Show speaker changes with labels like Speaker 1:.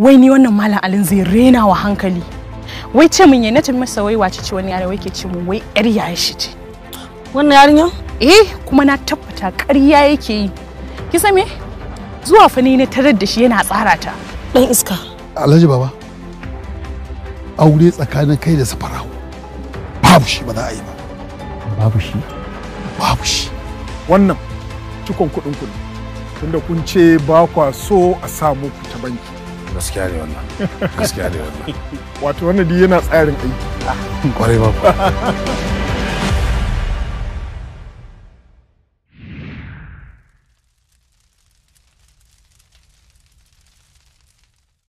Speaker 1: wai ni wannan malam alin zai rena wa hankali wai ce min ya nace masa wai wace ce wani yare wai ke ce min wai yar yaya shi ce
Speaker 2: wannan yarinya
Speaker 1: eh kuma na tabbata ƙarya yake yi kisa me zuwa fa ni na tarar da shi yana tsara ta
Speaker 2: dan iska
Speaker 3: alhaji baba aure tsakanin kai da safarawo babu shi ba za a yi ba
Speaker 4: babu shi
Speaker 3: babu shi
Speaker 5: wannan cikon kuɗin kuɗi tunda kun ce ba kwa so a sa muku ta banki
Speaker 6: gaskiya ne wannan gaskiya ne wannan
Speaker 5: wato wannan dai yana tsarin aiki
Speaker 6: kwarai ba